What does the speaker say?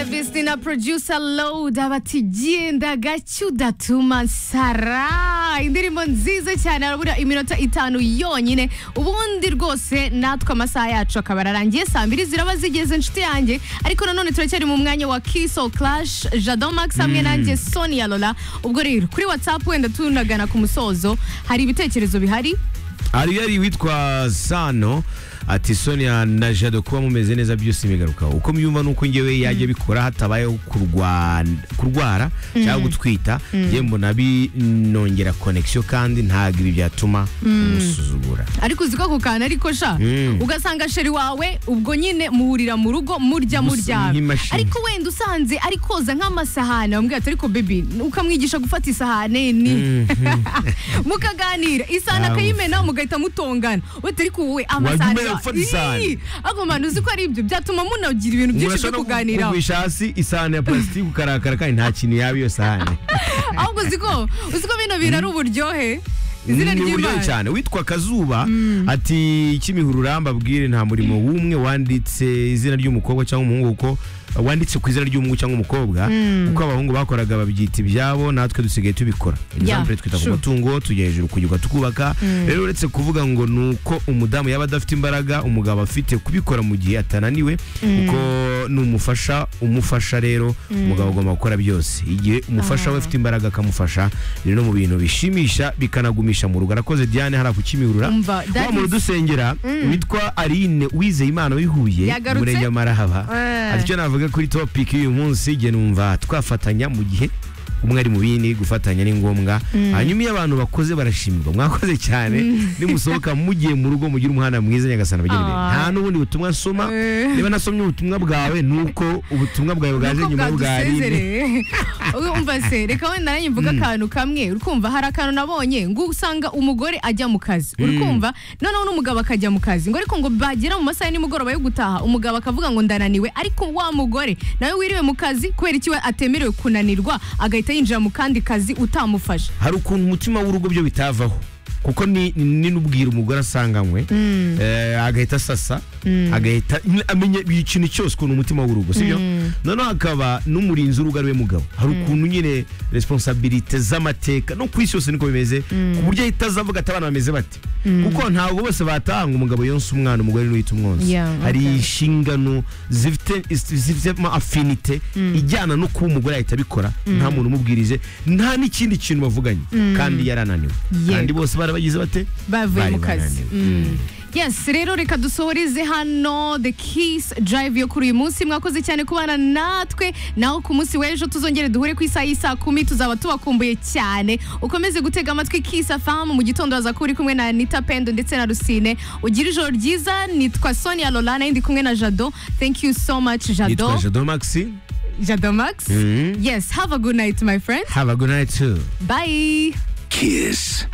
Davis na producer Loda batugenda gacyo udatuma nsara indirimbo nziza cyane harabura iminota itanu yonyine ubundi rwose natwe amasaha yacu akaba ararangiye saa mbiri ziraba zigeze inshuti yanjye ariko nanone turacyari mu mwanya wa kiso clash jado max hamwe nanjye sonia lola ubwo rero kuri whatsapp wenda tunagana ku musozo hari ibitekerezo bihari hari yari witwa sano ati sonia na jado kuba mumeze neza byose bigarukaho uko myumva nuko ngewe yajya bikora hatabayeho kurwa- kurwara cyangwa gutwita njye mbona binongera connection kandi ntabwo ibi byatuma umusuzugura ariko uzi ko ako kantu ariko sha Mm. ugasanga sheri wawe ubwo nyine muhurira mu rugo murya Gusa muryamye nk'imashini. ariko wenda usanze ari koza nk'amasahani wamubwira ati ariko bebi ukamwigisha gufata isahani ni mukaganira isahani Ah, akayimena mugahita mutongana wete ariko wowe amasahani Wagumye gufata isahani. Ii, ako mpano uzi ko ari ibyo byatuma munagira ibintu byinshi byo no kuganiraho kugwisha hasi isahani ya plastic ukarakara kandi nta kintu yaba iyo sahani ahubwo uzi ko uzi ko bino bintu ari uburyohe izina ni uburyohe ry'imana cyane witwa kazuba ati kimihurura mbabwire nta murimo w'umwe wanditse izina ry'umukobwa cyangwa umuhungu kuko wanditse ku izina ry'umuhungu cyangwa umukobwa kuko abahungu bakoraga babyita ibyabo natwe dusigaye tubikora Yeah, example twita ku sure. matungo tujya hejuru kugiga tukubaka rero uretse kuvuga ngo ni uko umudamu yaba adafite imbaraga umugabo afite kubikora mu gihe atananiwe kuko n'umufasha umufasha rero umugabo agomba gukora byose igihe umufasha we afite imbaraga akamufasha rero no mu bintu bishimisha bikanagumisha mu rugo arakoze Diane hariya ku Kimihurura Umva, that wa muntu is- dusengera witwa Aline Wizeye Imana wihuye Yagarutse? murenge Marahaba Eh. ati icyo navuga kuri topic y'uyu munsi igihe numva twafatanya mu gihe umwe ari mu bindi gufatanya ni ngombwa hanyuma iyo abantu bakoze barashimirwa mwakoze cyane nimusohoka mugiye mu rugo mugira umuhanda mwiza nyagasana bageni be Ah. nta n'ubundi butumwa nsoma Eh. niba nasomye ubutumwa bwawe ni uko ubutumwa bwawe bwaje Nuko nyuma y'ubwarine bwadusezereye umva se reka wenda nanjye mvuga akantu kamwe urikumva hari akantu nabonye ngo usanga umugore ajya mu kazi urikumva noneho n'umugabo akajya mu kazi ngo ariko ngo bagera mu masaha ya nimugoroba yo gutaha umugabo akavuga ngo ndananiwe ariko wa mugore nawe wiriwe mu kazi kubera iki we atemerewe kunanirwa agahita yinjira mu kandi kazi utamufasha hari ukuntu umutima w'urugo byo bitavaho kuko ni ni n'ubwira umugore asanganywe eh, agahita asasa agahita nyine amenya buri kintu cyose ukuntu umutima w'urugo sibyo noneho hakaba n'umurinzi w'urugo ari we mugabo hari ukuntu nyine resiponsabirite z'amateka no ku isi yose niko bimeze ku buryo ahita aza avuga ati abana bameze bate kuko ntabwo bose batanga umugabo yonsa umwana umugore niwe uhita umwonsa Yeah, hari okay. inshingano zifite zifitemo afinite ijyana no kuba umugore ahita abikora nta muntu umubwirije nta n'ikindi kintu bavuganye kandi yarananiwe Yego. kandi bose barabagize bate bavuye Bari mu kazi bananiwe. Mm. yes rero reka dusohoreze hano the kiss drive yo kuri uyu munsi mwakoze cyane kubana natwe naho ku munsi w'ejo tuzongere duhure ku isaha y'isaa kumi tuzaba tubakumbuye cyane ukomeze gutega amatwi kiss fm mu gitondo waza kuba uri kumwe na anita pendo ndetse na rusine ugire ijoro ryiza nitwa sonia lola nayo ndi kumwe na jado thank you so much jado nitwa jado maxi jado max Mm. yes have a good night my friend have a good night too bye Kiss.